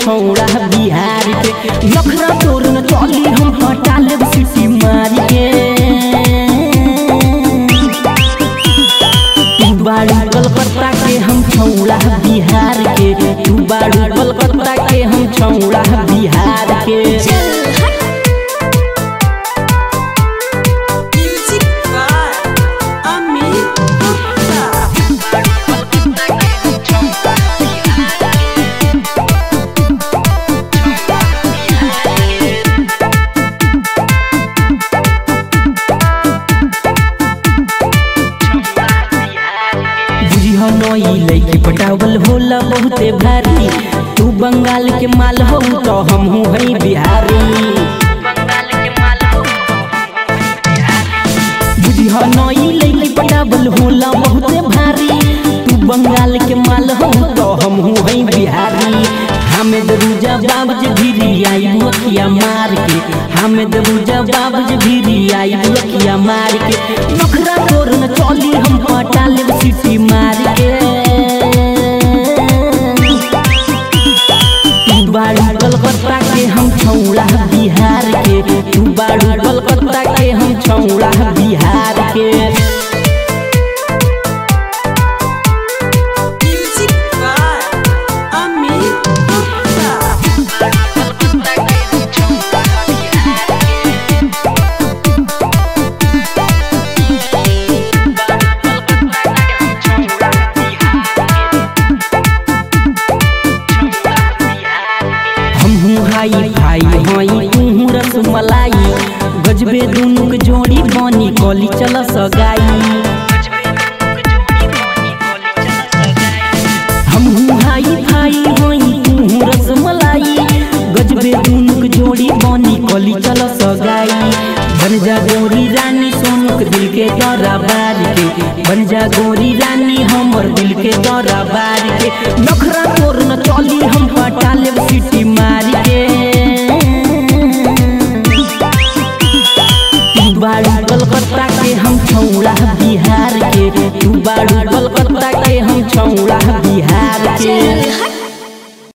छौड़ा बिहार के नखरा तोर न चली हम हटा लेब सिटी मार के तू बाड़ू कलकत्ता के हम छौड़ा बिहार के तू बाड़ू कलकत्ता के हम छौड़ा बिहार के Music by Amit Gupta. बुझिह नई लैकी पटावल होला बहुते भारी तू बंगाल के माल हो तो हमहू हई बिहारी बुझिह नई लैकी पटावल होला बहुते भारी तू बंगाल के माल हो तो हमहू हई बिहारी हमें दरूजा बाबज भीरी आई मोतिया मार के हमें दरूजा बाबज भीरी आई मोतिया मार के नखरा तोर न चली हम पटा लेब सिटी मार के तू बाड़ू कलकत्ता के हम छौड़ा बिहार के तू बाड़ू कलकत्ता के हम छौड़ा बिहार के Music by Amit Gupta. हमहू हाई भाई हई तू रसमलाई गजबे दुनू के जोड़ी बनी कली चल सगाई हमहू हाई भाई हई तू रसमलाई गजबे दुनू के जोड़ी बनी कली चल सगाई बन जा गोरी रानी सोनू के दिल के दरा बार के बन जा गोरी रानी हमर दिल के दरा बार के नखरा तोर न चली हम पटा लेब सिटी मार के तू बाड़ू कलकत्ता के हम छौड़ा बिहार के तू बाड़ू कलकत्ता के हम छौड़ा बिहार के